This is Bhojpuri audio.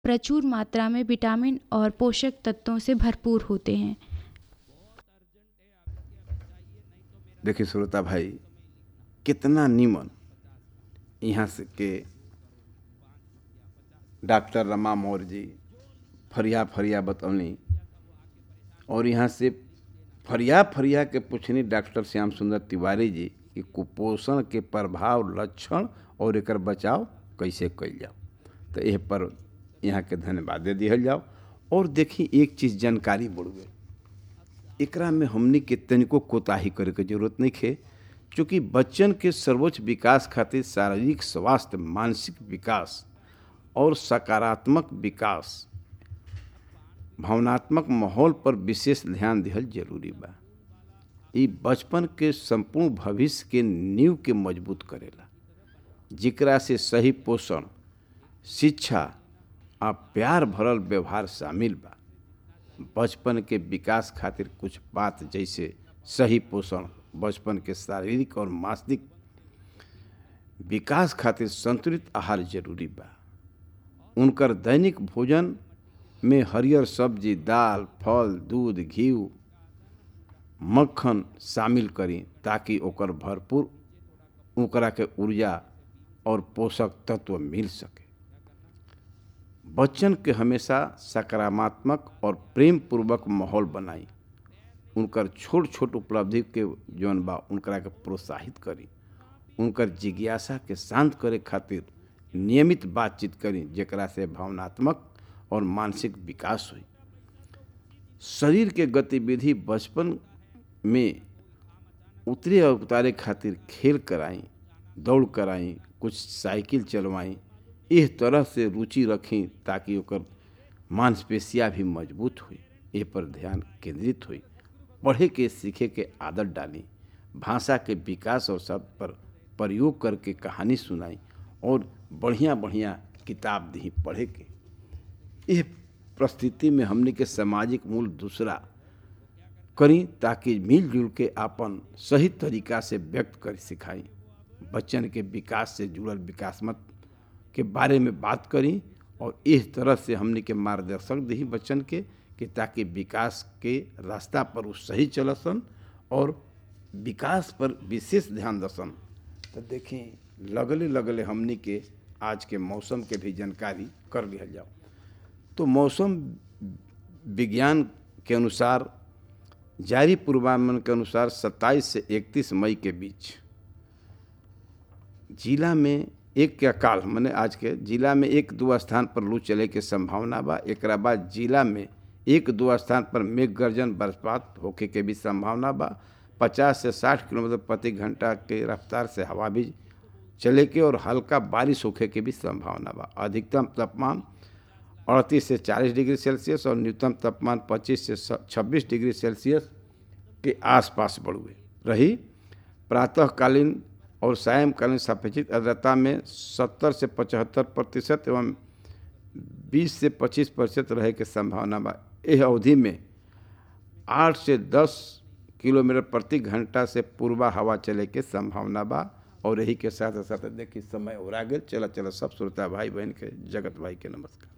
प्रचुर मात्रा में विटामिन और पोषक तत्वों से भरपूर होते हैं देखिए श्रोता भाई कितना नीमन यहाँ से के डॉक्टर रमा मौर्य जी फरिया फरिया बतौनी और यहाँ से फरिया फरिया के पूछनी डॉक्टर श्याम सुंदर तिवारी जी कि कुपोषण के प्रभाव लक्षण और एकर बचाव कैसे कइल जाओ तो यह पर यहाँ के धन्यवाद दे दिहल जाओ और देखी एक चीज़ जानकारी बढ़ुए एकरा में हमनी के तनिको कोताही करे के जरूरत नहीं है चूँकि बच्चन के सर्वोच्च विकास खातिर शारीरिक स्वास्थ्य मानसिक विकास और सकारात्मक विकास भावनात्मक माहौल पर विशेष ध्यान दिहल जरूरी बा ई बचपन के संपूर्ण भविष्य के नींव के मजबूत करेला जेकरा से सही पोषण शिक्षा आ प्यार भरल व्यवहार शामिल बा बचपन के विकास खातिर कुछ बात जैसे सही पोषण बचपन के शारीरिक और मानसिक विकास खातिर संतुलित आहार जरूरी बा उनकर दैनिक भोजन में हरियर सब्जी दाल फल दूध घी मक्खन शामिल करी ताकि ओकर भरपूर ओकरा के ऊर्जा और पोषक तत्व मिल सके बच्चन के हमेशा सकारात्मक और प्रेम पूर्वक माहौल बनाई उनकर छोट छोट उपलब्धि के जौन बा उनकरा के प्रोत्साहित करी उनकर जिज्ञासा के शांत करे खातिर नियमित बातचीत करी जेकरा से भावनात्मक और मानसिक विकास हुई शरीर के गतिविधि बचपन में उतरे और उतारे खातिर खेल कराई दौड़ कराई कुछ साइकिल चलवाई इस तरह से रुचि रखी ताकि ओकर मांसपेशियाँ भी मजबूत हुई ए पर ध्यान केंद्रित हुई पढ़े के सीखे के आदत डाली भाषा के विकास और शब्द पर प्रयोग करके कहानी सुनाई और बढ़िया बढ़िया किताब दी पढ़े के यह परिस्थिति में हमने के सामाजिक मूल दूसरा करी ताकि मिलजुल के अपन सही तरीका से व्यक्त कर सिखाई बच्चन के विकास से जुड़ल विकासमत के बारे में बात करी और इस तरह से हमने के मार्गदर्शक दी बच्चन के कि ताकि विकास के रास्ता पर वो सही चलसन और विकास पर विशेष ध्यान दसन तो देखें लगले लगले हमने के आज के मौसम के भी जानकारी कर लिया जाओ तो मौसम विज्ञान के अनुसार जारी पूर्वानुमान के अनुसार 27 से 31 मई के बीच जिला में एक के काल मैंने आज के जिला में एक दो स्थान पर लू चले के संभावना बा एक बाद जिला में एक दो स्थान पर मेघ गर्जन बरसात होके के भी संभावना बा पचास से साठ किलोमीटर प्रति घंटा के रफ्तार से हवा भी चले के और हल्का बारिश होके के भी संभावना बा अधिकतम तापमान अड़तीस से चालीस डिग्री सेल्सियस और न्यूनतम तापमान पच्चीस से छब्बीस डिग्री सेल्सियस के आसपास बढ़ुए रही प्रातःकालीन और सायंकालीन सापेक्षिक आर्द्रता में 70 से 75 प्रतिशत एवं 20 से 25 प्रतिशत रहे के संभावना बा यह अवधि में 8 से 10 किलोमीटर प्रति घंटा से पूर्वा हवा चले के संभावना बा और यही के साथ साथ देखिए समय और आगे चला चला सब श्रोता भाई बहन के जगत भाई के नमस्कार